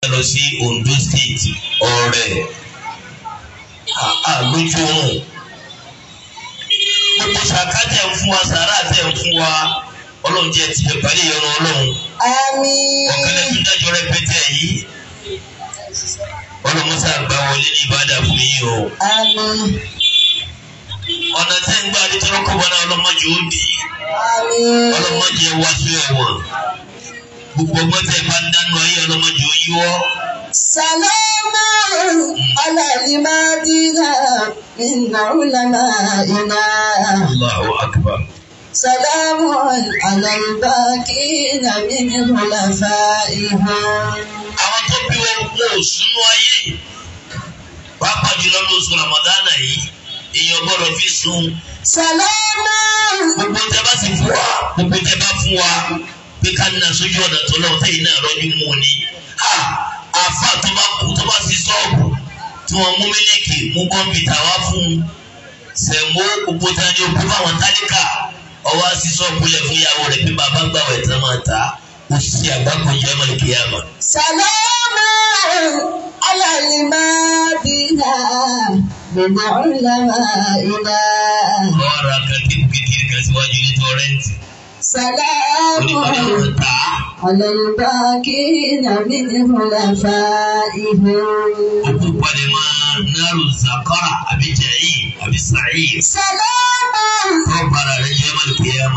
lọ sí Ondo State ọ̀rẹ́ àlójú oorun gbogbo sàká tẹ̀ ń fún wa sàrà tẹ̀ ń fún wa ọlọ́run jẹ́ ti bẹ̀ parí ìyọnu ọlọ́run Àmín. ọ̀kẹ́lẹ́ tó dájọ́ rẹpẹtẹ yìí ọlọ́mọsá gbà wọlé ní ìbàdàn fún yín o Àmín. ọ̀nà tẹ́ ń gbà nítorí kọ́bọ̀ náà ọlọ́mọdé ó dì í Àmín. ọlọ́mọdé wá sí ẹ̀wọ̀n gbogbo ọgbọ́n tẹ́ bá ń dánú ayé ọlọ́mọdé ó yíwọ́ Sàlámà alàlìmádìnà min ulama'ina. Allahu akbar. Sàlámù alàlbákínà min khulafa'ihim. àwọn tó bí wọn kó sínú ayé pàápàá jùlọ lóṣù ramadana yìí èèyàn gbọ́dọ̀ fi sun Sàlámà gbogbo tẹ bá sì fún wa gbogbo tẹ bá fún wa pé ká nà sójú ọ̀nà tó lọ́wọ́ tẹ̀yìn náà rọ́jú mú un ni Ha! àfa tó bá kú tó bá sí sọ́ọ̀bù tí wọ́n mú mílíkì mú kọ́mpútà wá fún un sẹ̀mó gbogbo tí wọ́n ní okú fáwọn tálíkà ọwọ́ sí sọ́ọ̀bù lẹ̀ fún ìyàwó rẹ̀ pé bàbá gbàwẹ̀ tán máa ta ó sì àgbákò jẹ́ mọ̀lẹ́kìyàmà. Sàlámà alàlìmádìnà min ulama'ina. ọ̀rọ̀ akẹ́kẹ́ kan síwájú ní tọ́rẹ́ǹtì. Sàlámù onímọ̀lẹ́ ta على الباكين من خلفائهم òkú palẹ̀ máa náírà zakara àbí jẹ̀yì àbí sàyè. سلاما kọ́ bara rẹ̀ jẹ́ mọ̀lẹ́kìyàmà.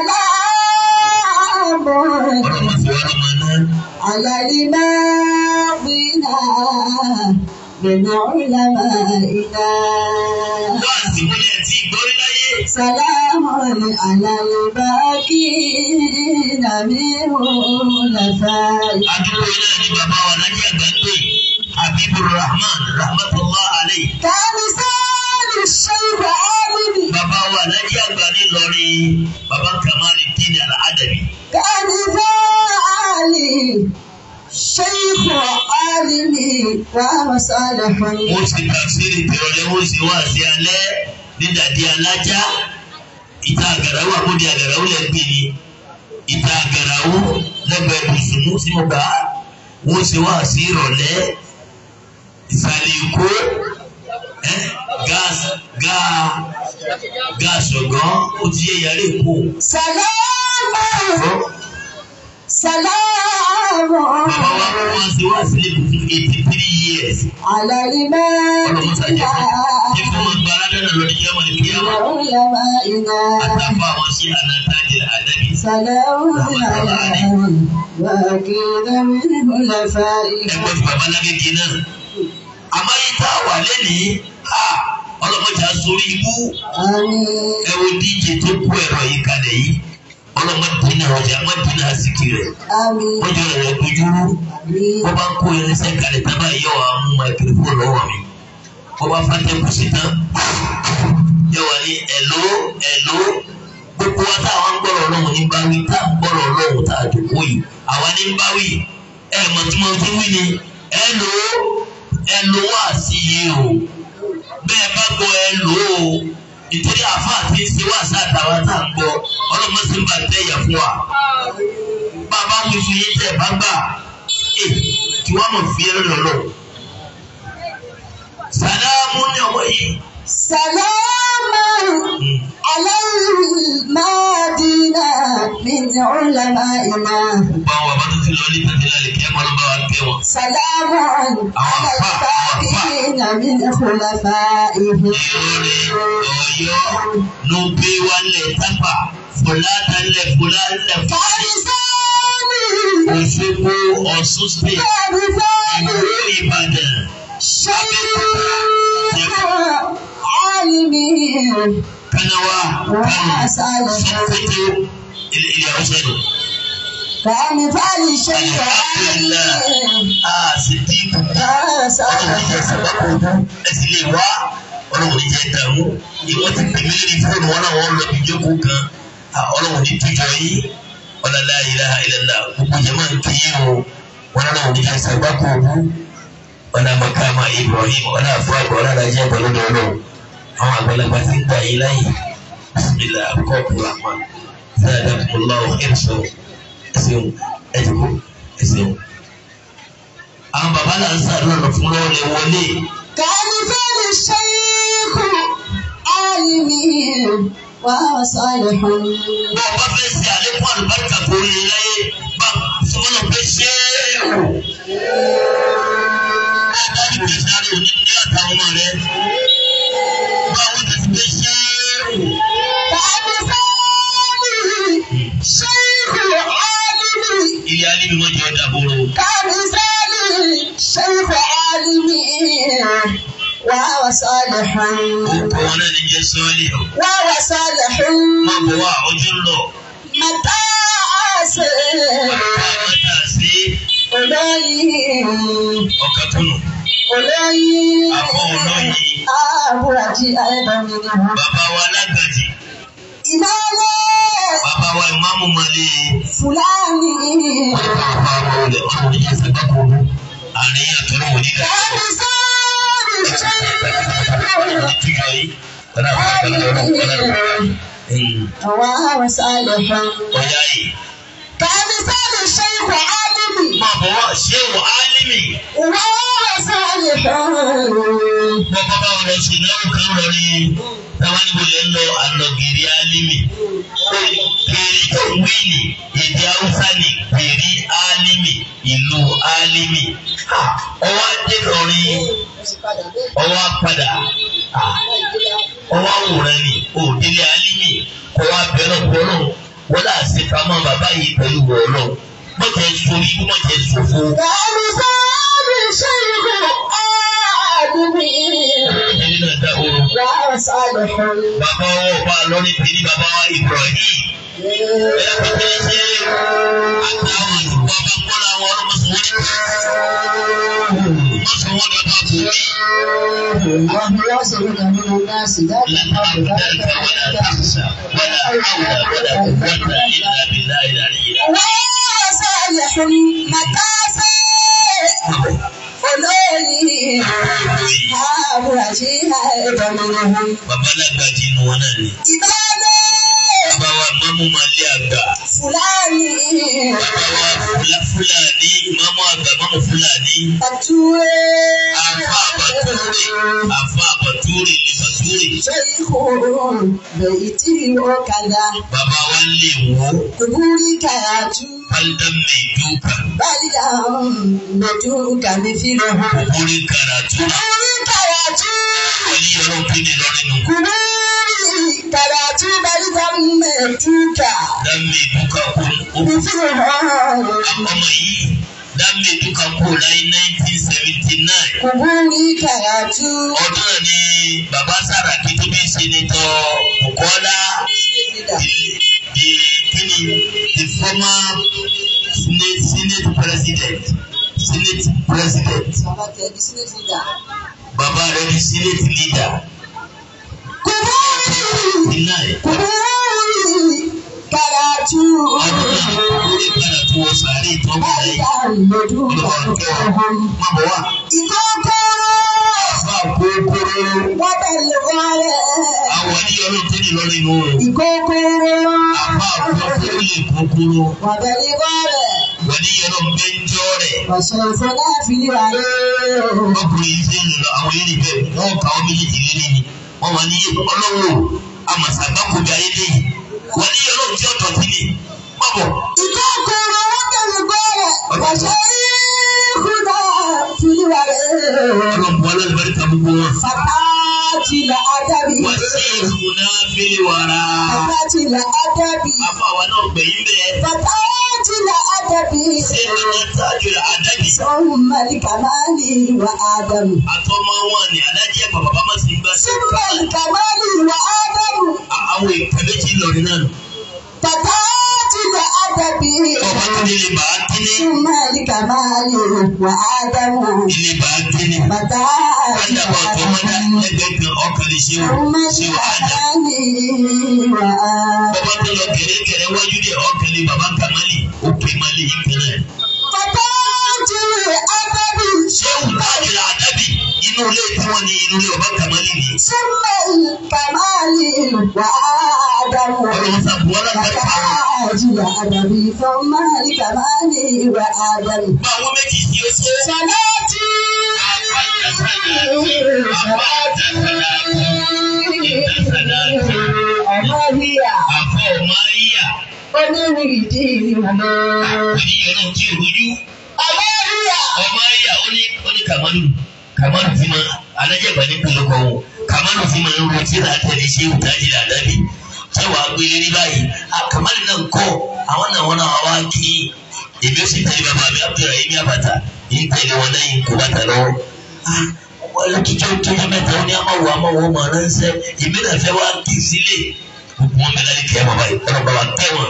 سلام ọ̀rọ̀ mọ̀ sí wàá lọ́mọ náà. على الماضين من علمائنا wá àsìmúlẹ̀ tí ìgbórí láyé. سلام على الباكين من خلفائهم àdúgbò náà ni bàbá wa lájú àgbà ń pè Habibur Rahman rahmatullah alayhi. كمثال الشيخ عالم bàbá wa lájú àgbà ní Ìlọrin bàbá Kamaluddin al-Adabi. كمثال شيخ عالم وصالح wọ́n ti tàfsírì tìrọ̀lẹ́ wọ́n sì wá sí alẹ́ ní dàdí alájá ìta àgàràwò àbúdí àgàràwò lẹ́ gbé ni ìta àgàràwò lẹ́gbẹ̀ẹ́ bùsùnmù sí mo gbà á wọ́n sì wá sí ìrọ̀lẹ́ ìsàlẹ̀ èkó ẹ́ gáàsì gáà gáàsì ọ̀gán ó ti yẹ yàrá èkó. سلام سلام bàbá wa wọ́n sì wá sílẹ̀ fún eighty three years. على ọlọ́mọsá jẹ́ الماء jẹ́ fún wọn gbára dáná lọ́dún jẹ́ wọn ní kíyàmá. علمائنا àtàfà wọn sí ànátàjẹ àdábì. سلام على الباكين من خلفائهم ẹgbẹ́ fún babalágége náà. àmọ́ yìí tá a wà lẹ́nìí ha ọlọ́mọdé asorí ibú آمين ẹ wo díje tó kó ẹ̀rọ yìí kalẹ̀ yìí ọlọ́mọdé náà ọjà ọmọdé náà àsìkò rẹ̀ آمين wọ́n jọ rẹ̀ dojúrú آمين wọ́n bá ń kó irinṣẹ́ kalẹ̀ tábà yẹ wà á mú microphone lọ́wọ́ mi wọ́n bá fàtẹ́kù sí tán yẹ wà ní ẹ̀ló ẹ̀ló gbogbo wa táwọn ń gbọ́rọ̀ ọlọ́run ní báwí tá à ń gbọ́rọ̀ ọlọ́run tá a dùnkú yìí àwa ní báwí ẹ̀ mọ̀ tí mo ti wí ni ẹ̀ló ẹ̀ló wà sí yìí o bẹ́ẹ̀ bá gbọ́ ẹ̀ló o nítorí àáfàá tí ń ṣe wá sí àtàwọn tá à ń gbọ́ ọlọ́mọ sì ń bà tẹ́yà fún wa bàbá wí fún yín tẹ̀ bá gbà ẹ̀ kí wọ́n mọ̀ fi ẹ̀rọ lọ́lọ́ sàdámù ní ọmọ yìí. سلام على المدينة من علمائنا báwo bàbá tó ti lọ ní tàbílà lè kí ẹ máa lọ bá wa kẹ́ wọn. سلام على الباقين من خلفائهم Ìlọrin Ọ̀yọ́ ló gbé wálẹ̀ tápà fúlàtà lẹ̀ fúlàtà فارساني Òṣogbo Ọ̀ṣun state فارساني ìlú Ìbàdàn شيخ عالمي Kanawa Kano وصالح Sokoto ilẹ̀ ilẹ̀ Haúsá nù. كمثال الشيخ عالمي Àsìdíkù ọlọ́run وصالح jẹ́ sàbákò ẹ̀sìn lè wá ọlọ́run jẹ́ dààmú ìwọ́n ti pè mí lórí fóònù wọn náà wọ́n lọ bí jókòó kan Ah, ọlọ́run ní tújọ yìí ọ̀là la ilaha illallah gbogbo jẹ́mọ̀ ń kí o wọn náà ní jẹ́ sàbákò òbú ọ̀là makama Ibrahim ọ̀là àfọwàgbọ̀ ọ̀là alájẹ́ pẹ̀lú ọlọ́run àwọn àgbàlagbà ti ń gbà yín láyè bisimilah akọ́kù rahman zadakumullahu khairan ẹ̀sìn ẹ̀dùnkú ẹ̀sìn. à bàbá là ń sàdúrà fún lọ́wọ́ lẹ wọlé. كمثال الشيخ عالمي وصالح bọ́ ọ bá fẹ́ ṣe àlékún àlùbáríkà tó rí láyé bá sọ́nà pé ṣé o. bá a bá ní kí sáré òní ní àtàwọn ọmọ rẹ. bá wọn ti pé ṣé o. كمثال الشيخ عالمي ilé alẹ́ mi wọ́n jẹ́ ọ̀dà bóró. كمثال الشيخ عالمي وهو صالح Òkú wọn náà ní jẹ́ sọ́ọ́lì. وهو صالح Má bọ̀ wá ojú ń lọ. متى Bàbá mẹ́ta sí olóyin ọ̀kà túnú. olóyin Àbọ̀ olóyin. àbúrájì ayélujára Bàbá wa alágbàjì. ìmọ̀lẹ̀ Bàbá wa ìmáàmù Màlẹ́. fúlàní Bàbá wa olè ọ̀rọ̀ ní ẹsẹ̀ bákò. Àríyàn tó lọ́wọ́ ní ká. kàmí sọ́ọ̀rì ṣẹ́yìn Ìtújọ yìí. Ọ̀dà àbúrò kan lọ́wọ́ ọ̀dà. àwọn àwọn sálẹ̀ fún Ọ̀yá yìí. kàmí sọ́ọ̀rì ṣẹ́yìn fún álímì Má bọ̀ wá ṣé wọ álímì. wọ́n wọ́n sálẹ̀ fún. Bọ́kọ́ bá wọn lọ sí ìnáwó kan lọ ní. Táwọn níbo lè ń lọ àlọ́gìrì álímì. Kèrí tó ń wí ní èdè Haúsá ní kèrí álímì ìlú álímì. Ọwọ́ adé lọ́rin ọwọ́ apádà. Ọwọ́ àwòrán ni òdílé álímì kọ́ wá bẹ̀rẹ̀ pọ̀lọ́. Wọ́n dà sí pamọ́ bàbá yìí pẹ̀lú wọ̀ọ́lọ́. Mọ̀jẹ̀ sori kú mọ̀jẹ̀ sòfò. kàmí sọ́ọ̀rì ṣẹ́yìn fún álímì Ẹni náà dá oró. wọ́n sálẹ̀ fún. Bàbá ọwọ́ ọba lórí pèrí bàbá wa Ibrahim. Ẹ kò tẹ́ ṣe àtàwọn ìwà bá kọ́ra àwọn ọlọ́mọsowọ́ ní. Mọ̀sowọ́ ní ọba kò rí. وبيصلك من الناس ذات لن أقدرك ولا تخشى ولا حول ولا قوة إلا بالله العلي وصالح مكاسي olóyìn àbúrájì àìbọ̀mọ̀lẹ́hùn. Bàbá lágbàjì inú wọn náà ni. ìbálẹ̀ Bàbá wa Mọ́mú Màlẹ́ àgbà. fúlàní Bàbá wa Fúlá- Fúlàní, Mọ́mú àgbà Mọ́mú Fúlàní. àtúwé Àfa àbàtúrè, àfa àbàtúrè ní Bàtúrè. ṣèyíkò lèyí tí ó kàdá Bàbá wa ń lè wò ó. kúbúrí kàyàtú Faldan mai duka, báyà lójú kàmí fílẹ̀ hàn. wurin karatu. kúbúrí kàyàtú Wani yaron fi ne lọ́rin nù. kúbúrí kàyàtú báyà mẹ́túkà Dan mai duka kun kàmí fílẹ̀ hàn. ọmọ yìí. Dan mai duka kó láyé 1979. kúbúrí kàyàtú. Ọdún náà ni bàbá Sàràkí tó bí Sẹ́nitọ̀ Bukola. The, the, kini, the former Senate, Senate President. Senate President. Bàbá tẹ̀ bí sílẹ̀ ti dà. Bàbá rẹ̀ ni Senate leader. kúbúrí Tonight. kúbúrí kàyàtú. Ọdún náà orí karatu wọ sàárè ìtọ́jú láyé. báyà lójú kàmí fílẹ̀ hàn. Má bọ̀ wá. ìkókóró. Àfa kókóró. wọ́n tẹ̀lé wọ́rẹ́. Àwọn ní ọlọ́run tó ní lọ́rin nù. ìkókóró. Àfa kókóró lè kókóró. wọ́n tẹ̀lé wọ́rẹ́. Wọ́n ní ọlọ́run bẹ́ ń jọ́ rẹ̀. ọ̀sẹ̀ ìfọdá fi wà lé. Ọkùnrin ṣe ń lọ àwọn eré bẹ́ẹ̀ wọ́n kà wọ́n méjèèjì lérí ni. Wọ́n wà ní ọlọ́run àmàṣàgbákòbí ayé lẹ́yìn. Wọ́n ní ọlọ́run tí ọ̀tọ̀ sí ni. Má bọ̀. ìkókóró wọ́n tẹ̀lé wọ́rẹ́. ọ̀sẹ̀ ìkúdà fi wà lé. Ọlọ́run bu alábẹ́rẹ́ gbogbo wọn. fàtàtì là ádàbí. Wọ́n sì ìfúnná fẹ́lẹ̀ wàrà. fàtàtì là ádàbí. Àfa àwa náà gbẹ̀yìn bẹ́ẹ̀. fàtàtì là ádàbí. Ṣé ìrìnà tájú àdájì? sọ́hùn màlìkàmáàlì wà ádámù. Àtọ́mọ wọn ni alájí ẹ̀pà bàbá má sì ń gbá sí. sọ́hùn màlìkàmáàlì wà ádámù. Àwọn ìpẹ́ méjì lọ́rin náà. fàtàtì là ádàbí. Ọba tó ní ilé bàá kíní. sọ́hùn màlìkàmáàlì wà ádámù. Ilé bàá kíní. fàtàtì là Ádàbọ̀ tó mọ́ dá ádàbí. lẹ́gbẹ̀ẹ́ kan ọkàn lè ṣe o. sọ́hùn Ṣé o Ádà? màlìkàmáàlì wà ádámù. Ọba tó lọ gẹ̀rẹ́gẹ̀rẹ́ wájú dé ọkàn lè bàbá Kàmálì. Ó pè má lè yí kan náà. fàtàtì là ádàbí. Ṣé o tájú àdábì? Inú ilé tí wọ́n ní inú ilé ọba Kàmálì ni. sọ́hùn màlìkàmáàlì wà ádámù. Ọlọ́run sàbùwọ́ lágbàdo àwọn. Àjìyà àdàbí fún máàlì kàmáàlì ìwà àdàbí. Bá àwọn méjì tí ó ṣe. Sọ̀láàtì Ọmọríà àfọ ọmọ ayíyà onírìndì ìlú. oníyẹn náà tí ò rújú Ọmọríà ọmọ ayíyà ó ní ó ní kàmánù kàmánù tí ma alájẹgbà ní pẹ̀lú kan wò kàmánù tí ma ń ro tí ra tẹ̀lé ṣé wò tájì rà dábì tí wàá gbélé ní báyìí a kàmánù náà ń kọ́ àwọn náà wọn náà wá kí èmi ó sì tẹ̀lé bàbá mi Abdulrahim ní àbàtà yìí tẹ̀lé wọn náà yìí kó bàtà lọ́wọ́ wọ́n lọ kíjọ́ kíjọ́ mẹ́ta ó ní amáwò amáwò ọmọ ránṣẹ́ èmi náà fẹ́ wá kí sílé gbogbo wọn bẹ̀rẹ̀ ní kẹ́ bàbá yìí ọ̀rọ̀ bàbá tẹ̀ wọn.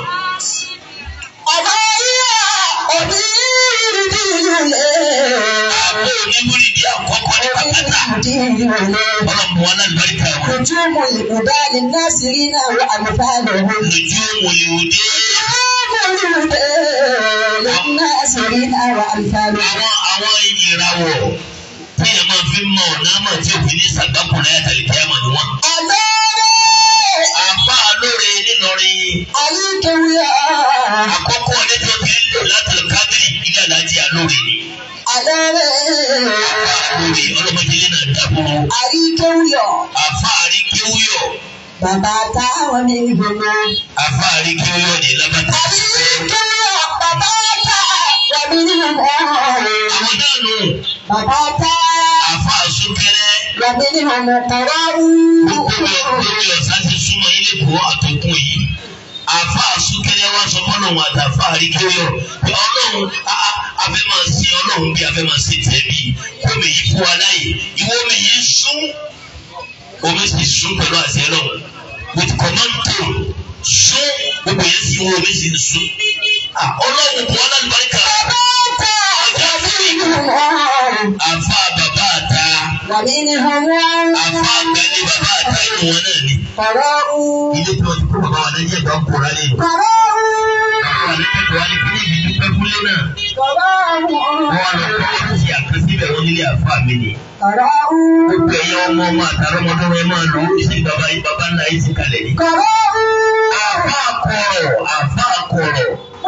Ọmọríà onírìndì ìlú. àbò oníwúrì di àkọ́kọ́ ní pàtàkì Onírìndì ìlú. ọlọ́mọ wọn náà lọ́ríkà wọn. نجوم الهدى للناصرين وأمثالهم lójú mòlìwòdé نجوم الهدى للناصرين وأمثالهم àwọn àwọn ìyìnrawọ̀ tí yẹn máa fi mọ ọ̀nà àmọ̀ tí òfin ní sàgbákùnrin ayàtàlẹ̀ kíámà ni wọ́n. أمانة àfa lóore nílọrin عليك ويا àkọ́kọ́ ọdẹ tí wọ́n fi ń lò látàlẹ̀ kábírì ilé alájí alóore ni. أمانة àfa lóore ọlọ́mọdé náà dábòrò عليك ويا àfa àríkéwúyọ̀ bàbá táwọn ní ìgbòho. àfa àríkéwúyọ̀ ní lábàtà. عليك ويا bàbá táwọn ní ìgbòho. àwọn náà nù bàbá táwọn àfa àsúnkẹrẹ ní ìgbòho kọ̀ọ̀rọ̀ gbogbo lórí ọ̀sán ti súnmọ́ ilé kó àtọkùn yìí àfa àsúnkẹrẹ wa sọ fọlọ wọn àtàfà àríkéwúyọ̀ pé ọlọ́run a- a- afẹ́ máa sin ọlọ́run bí afẹ́ máa sin tẹ̀ bí kómi yìí fún wa láyè ìwọ omi yìí sún omi sì sún pẹ̀lú àti ọlọ́run with command tone sún gbogbo yẹn sì wọ omi sì ń sún Ah, ọlọ́run kò ọlọ́run bá ń kà ọjà fún mi àfa bàbá àta àfa àgbẹ̀lẹ̀ bàbá àta inú wọn náà ni ilé tí wọ́n ti kó bàbá wa náà yẹ gbà ń kóra lé nu bàbá wa ní kẹ́kọ̀ọ́ wa ní kí ní ìbí dúpẹ́ fúnlé náà wọ́n wá lọ kọ́ wọ́n ti àkọsílẹ̀ wọn nílé àfa mi ni gbogbo ẹ̀yẹ ọmọ ọmọ àtàrà ọmọdé wọn máa lò ó sí bàbá yìí bàbá ńlá yìí ti kalẹ̀ ni. àfa kọ̀rọ̀ àfa kọ̀rọ̀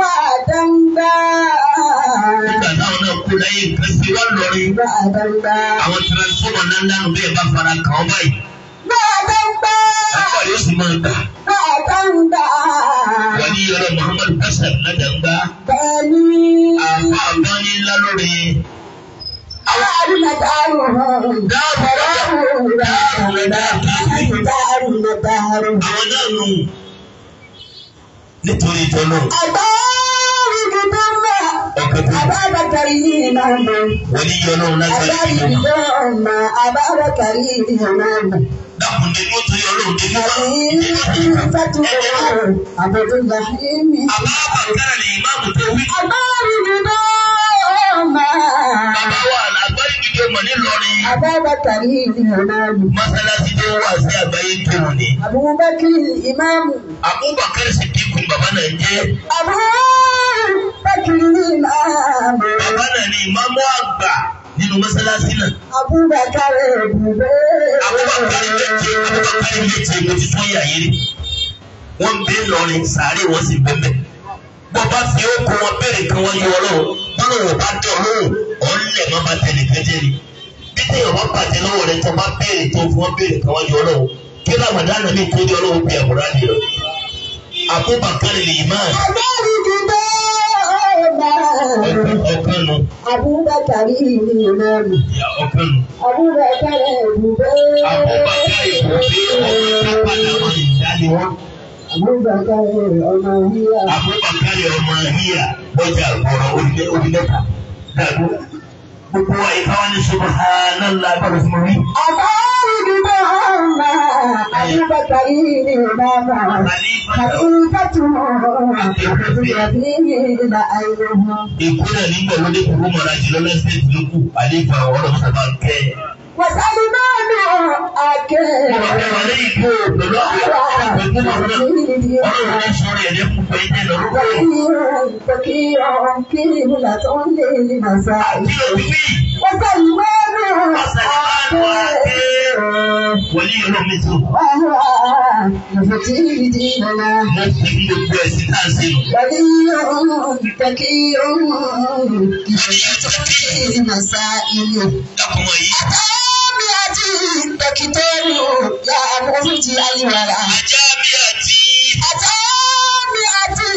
nígbà táwọn náà kó láyé nǹkan sí wọ́n lọrin àwọn transformer náà ń dánù bẹ́ẹ̀ bá fara kàn ọ́ báyìí àfa yóò sì máa gbà wọ́n ní yọrọ Muhammadu Kasar ládàgbà àfa àgbáyé ńlá lórí àwọn náà nù nítorí tọ́lọ́ ọkọ̀ tó Ababakari ni ìmáàmù. wọ́n ní yọrọ lásán ìlú náà. Ababakari ni ìmáàmù. dákun dé ní ó torí ọlọ́run dé ní wá. Abdullahi àbá bàkàrà ni ìmáàmù tó wí. bàbá wa àgbáyé gidi ọmọ nílọrin. Ababakari ni ìmáàmù. mọ́sálásí tó wà sí àgbáyé kírun ni. Abubakar ìmáàmù. Abubakar Sidiku bàbá náà jẹ́. Abubakar ni ìmáàmù. bàbá náà ni ìmáàmù àgbà nínú mọ́sálásí náà. Abubakar ẹ̀bùbẹ́. Abubakar méje Abubakar méje mo ti tún yà yé rí. wọ́n bẹ lọrin sàárè wọ́n sì bẹ́ẹ̀ bọ́ba fi ó kó wọn béèrè kan wọ́n yọ ọlọ́run bọ́lá wọn bá dẹ̀ ọlọ́run ọ̀lẹ̀ má ba tẹ̀lé kẹ́jẹ́ ni bí téèyàn bá bàjẹ́ lọ́wọ́ rẹ̀ tó bá béèrè tó fún wọn béèrè kan wọ́n yọ ọlọ́run kí Ramadan mi tó di ọlọ́run bí àbúrá di rẹ̀ Abubakar lè máa ọ̀kan nu Abubakar ni ìmáàmù. ọ̀kan nu Abubakar ẹ̀bùbẹ́. Abubakar ìbòfé ọmọ tápàdà wọn ìdálé wọn Abubakar ọmọ yíyá. Abubakar ọmọ yíyà bọ́jà ọ̀rọ̀ orílẹ̀-èdè dàgbò gbogbo wa ìkáwá ní subhanallah gbọ́dọ̀ fún mi. Abubakar ọmọ Abubakar ni ìmáàmù. Kàlífàtù ìyàbí ìlà àìlèmọ. Èkó náà nígbà ló dé kúrú mọ̀ra jùlọ lẹ́sẹ̀ tí ló kù àlefa ọ̀rọ̀ sábà kẹ́. Wàsálùmọ́ọ̀nù àkẹ́. Ọ̀rọ̀ wà lẹ́yìn kó pẹ̀lú àwọn ọ̀rọ̀ náà ọ̀rọ̀ náà sọ̀rọ̀ ẹ̀dẹ́ fún pé ẹ̀dẹ́ lọ́rùkọ́. Àti òbí wọlé ọlọ́mi tó. Mo fi gbogbo ẹ̀sìn tá a ṣe nù. Dákun wọ̀nyí. àti dókítọ́rù yà àmójútì ayélujára. ajá bí àti Àtàmì àti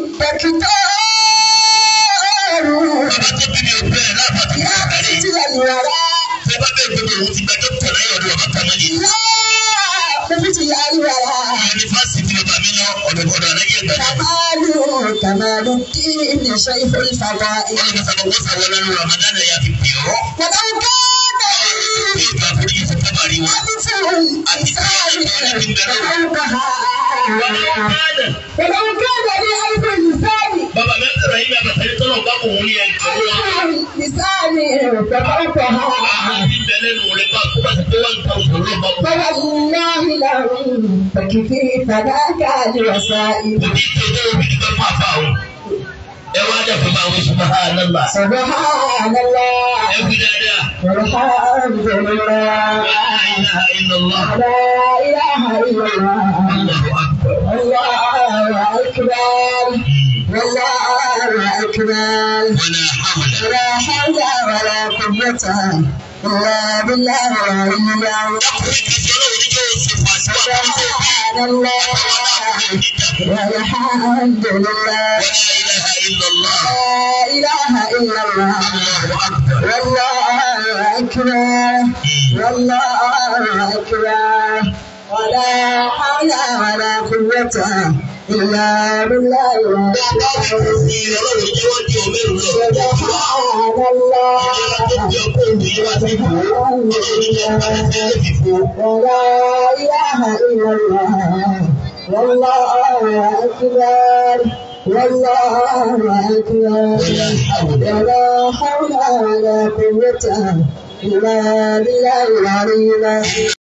dókítọ́rù bàbá tó bí mi ò bẹ̀rẹ̀ láàbàtà yà àmójútì ayélujára. fẹ́ bá bẹ́ẹ̀ gbogbo òun ti gba dókítà láyé ọ̀dọ̀ bàbá kàmáyé Yà àmójútì ayélujára. yunifásitì bàbá mi lọ ọ̀dọ̀ ọ̀dọ̀ alájẹ gbàdá Kàmáàlù kàmáàlù kí ni ṣe ìfẹ́ ìfàgbà. wọn lọ sábà wọ́n sábà lọ́nu ramadan yà fi pè ọ́ Wàlá ń ká bí ìgbà àforíjì fún kábàárì wọn. ولو كان لألف لسان bàbá mi sọ̀rọ̀ yìí bàbá sẹ́ni tọ́lọ̀ bá kò wọ́n yẹn kọ́ wọn. لسان ففوقها àti bẹ̀rẹ̀ nù rẹ̀ bá kó bá ti pé wọ́n ń ta òṣèlú bá kú. فوالله لو فكفي فذاك لوسائل òbí tó dé òbí tó bá fà fà o. ẹ wá dẹ̀ fún báwo subhanallah. سبحان الله ẹ wí dáadáa. والحمد لله la ilaha illallah. لا إله إلا الله allahu akbar. الله أكبر والله أكبر wala hawla. ولا حول ولا قوة إلا بالله العلي العظيم dákùnrin kìí ṣe ọlọ́run níjọ́ oṣù fàṣíwá tó ń tó bí. سبحان الله والحمد لله ولا إله إلا الله لا إله إلا الله الله أكبر والله أكبر والله أكبر ولا حول ولا قوة إلا بالله العلي العظيم سبحان الله ولا إله إلا الله والله أكبر والله أكبر ولا حول ولا قوة إلا بالله العلي العظيم